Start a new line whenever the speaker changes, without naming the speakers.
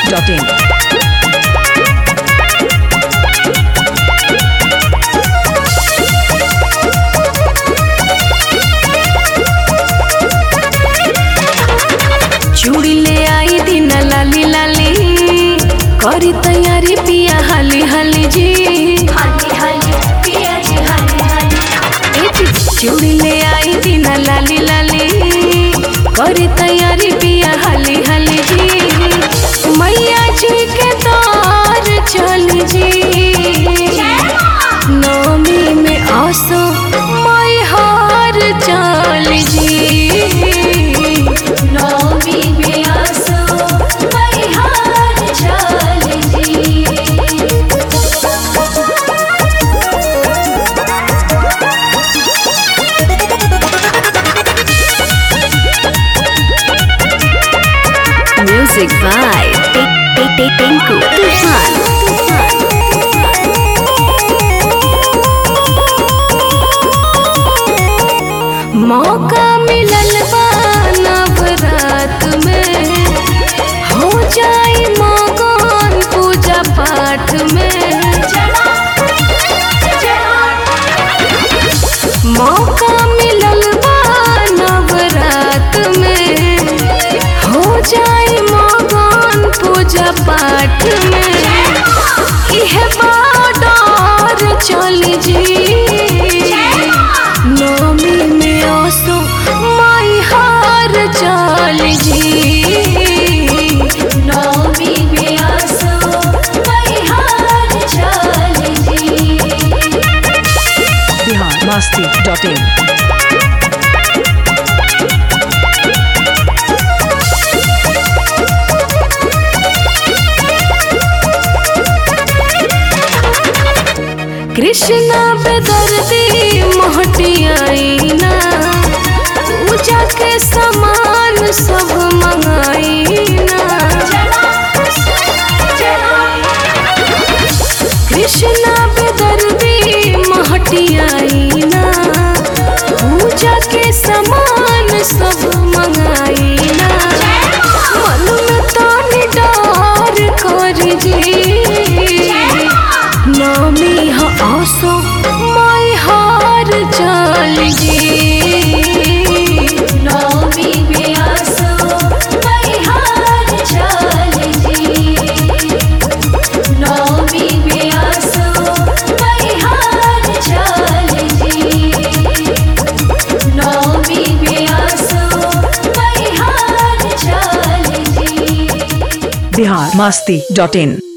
masti.in.
चूड़ी ले आई दिन लाली लाली करी तैयारी पिया हाली हाली जी हाली हाली पिया जी हाली हाली ए जी, चूड़ी ले आई दिन लाली लाली करी तैयारी पिया हाली हाली जी मैया जी के दौर चली जी नवमी में आसो माई हार चल जी नवमी में आसो माई हार चल जी
Music by Tinku Tufan.
मौका मिलल बा नवरात में हो जाई मगन पूजा पाठ में मौका मिलल बा नवरात में हो जाई मगन पूजा पाठ में इहे बाडर चल जी नवमी में आसो माई हार चल जी नवमी में आसो माई हार चल जी
Bihar masti.in.
कृष्णा बेदर्दी मोहटियाईना पूजा के सामान सब मंगाईना कृष्णा बेदर्दी मोहटियाईना पूजा के सामान सब मंगाईना मन में तानी डार कर जी नवमी ह आसो माई हार चल जी नवमी में आसो माई हार चल जी नवमी में आसो माई हार चल जी नवमी में आसो माई हार चल जी
Bihar masti.in.